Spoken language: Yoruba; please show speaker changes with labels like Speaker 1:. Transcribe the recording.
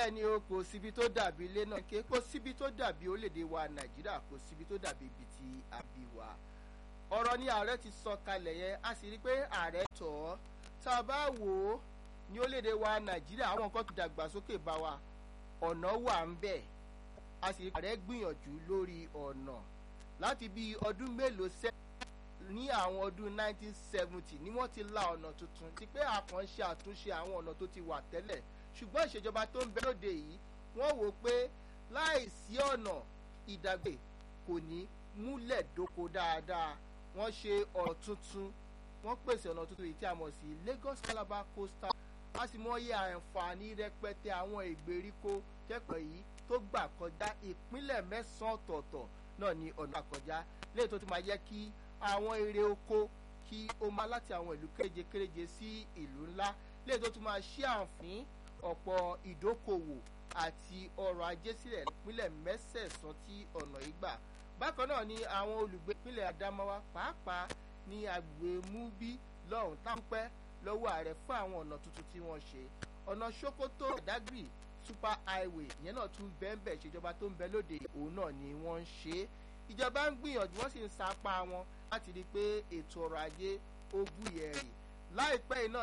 Speaker 1: bẹ́ẹ̀ ni o kò síbi tó dàbí ilé náà ké kò síbi tó dàbí orílẹ̀-èdè wa nàìjíríà kò síbi tó dàbí ibi tí a bí wa ọ̀rọ̀ ni ààrẹ ti sọ kalẹ̀ yẹn a sì rí i pé ààrẹ tọ̀ ọ́ tá a bá wò ó ní orílẹ̀-èdè wa nàìjíríà àwọn nǹkan ti dàgbàsókè bá wa ọ̀nà wà ń bẹ̀ a sì rí i pé ààrẹ gbìyànjú lórí ọ̀nà láti bí ọdún mélòó sẹ́yìn ní àwọn ọdún 1970 ni wọ́n ti la ọ̀nà tuntun ti pé àkànṣe àtúnṣe àwọn ọ̀nà tó ti wà tẹ́lẹ̀ ṣùgbọ́n ìṣèjọba tó ń bẹ lóde yìí wọ́n wò pé láì sí ọ̀nà ìdàgbé kò ní múlẹ̀ dóko dáadáa wọ́n ṣe ọ̀nà tuntun wọ́n pèsè ọ̀nà tuntun yìí tí a mọ̀ sí Lagos Calabar coastal a sì mọ iye àǹfààní rẹpẹtẹ àwọn ìgbèríko kẹ́kọ̀ọ́ yìí tó gbà kọjá ìpínlẹ̀ mẹ́sàn-án ọ̀tọ̀ọ̀tọ̀ náà ní ọ̀nà àkọjá léyìí tó ti máa jẹ́ kí àwọn èrè oko kí ó máa láti àwọn ìlú kéréje kéréje sí ìlú ńlá léyìí tó tún máa ṣí àǹfín ọ̀pọ̀ ìdókòwò àti ọrọ̀ ajé sílẹ̀ nípínlẹ̀ mẹ́sẹ̀sán tí ọ̀nà yìí gbà bákan náà ni àwọn olùgbé ìpínlẹ̀ Adamawa pàápàá ní agbègbè Mubi lọ́hùn táǹpẹ́ lọ́wọ́ ààrẹ fún àwọn ọ̀nà tuntun tí wọ́n ṣe ọ̀nà Sokoto Badagry super highway ìyẹn náà tún bẹ́ẹ̀ bẹ́ẹ̀ ṣèjọba tó ń bẹ lóde òun náà ni wọ́n ń ṣe é ìjọba ń gbìyànjú wọ́n sì ń sapá wọn láti rí i pé ètò ọrọ̀ ajé ó búyẹ̀ rì láìpẹ́ iná